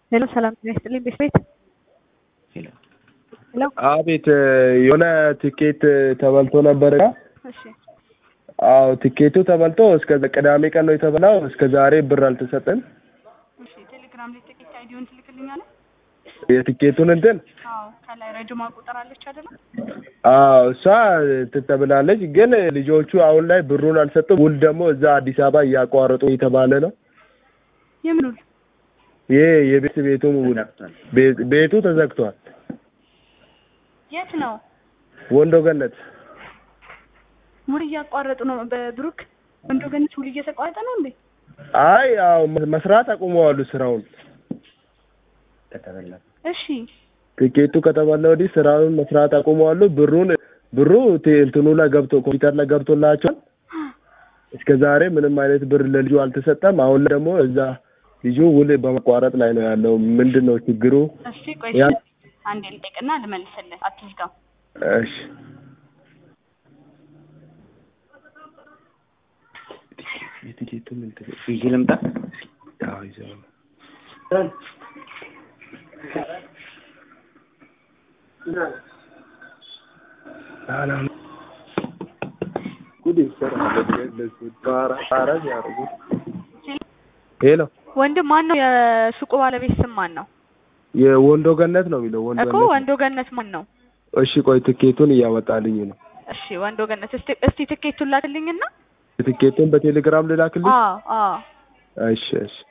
ሄሎ ሰላም ጤና ይስጥልኝ ቤት ቤት ሄሎ አቤት የሆነ ትኬት ተበልቶ ነበር። እሺ አዎ ትኬቱ ተበልቶ እስከ ቅዳሜ ቀን ነው የተበላው። እስከ ዛሬ ብር አልተሰጠን። እሺ ቴሌግራም ላይ ጥቂት አይዲውን ትልክልኛለህ? የትኬቱን እንትን አዎ ከላይ ረጅማ ቁጥር አለች አይደለ? አዎ እሷ እንትን ተብላለች። ግን ልጆቹ አሁን ላይ ብሩን አልሰጡም። ውል ደግሞ እዛ አዲስ አበባ እያቋረጡ የተባለ ነው። የምን ውል? ይሄ የቤት ቤቱ ውል ቤ- ቤቱ ተዘግቷል። የት ነው? ወንዶ ገነት ውል እያቋረጡ ነው። በብሩክ ወንዶ ገነት ውል እየተቋረጠ ነው እንዴ? አይ አዎ መስራት አቁመዋሉ ስራውን። እሺ ትኬቱ ከተባለ ወዲህ ስራውን መስራት አቁመዋሉ። ብሩን ብሩ ቴ- እንትኑ ላይ ገብቶ ኮምፒውተር ላይ ገብቶላቸዋል። እስከ ዛሬ ምንም አይነት ብር ለልጁ አልተሰጠም። አሁን ላይ ደግሞ እዛ ልጁ ውል በመቋረጥ ላይ ነው ያለው። ምንድን ነው ችግሩ? እሺ ቆይ ያ- አንዴ ልጠይቅና ልመልስልህ። አትዝጋው። እሺ የትኬቱን እንትን ይዤ ልምጣ። አዎ ይዘው ነው ሰላም ጉድ ይሰራል። ለሱ ጣራ ጣራ ያደርጉት ሄሎ ወንድም ማን ነው? የሱቁ ባለቤት ስም ማን ነው? የወንዶ ገነት ነው የሚለው ወንዶ እኮ ገነት። ወንዶ ገነት ማን ነው? እሺ ቆይ ትኬቱን እያወጣልኝ ነው። እሺ ወንዶ ገነት እስቲ እስቲ ትኬቱን ላክልኝና ትኬቱን በቴሌግራም ልላክልኝ? አዎ አዎ እሺ እሺ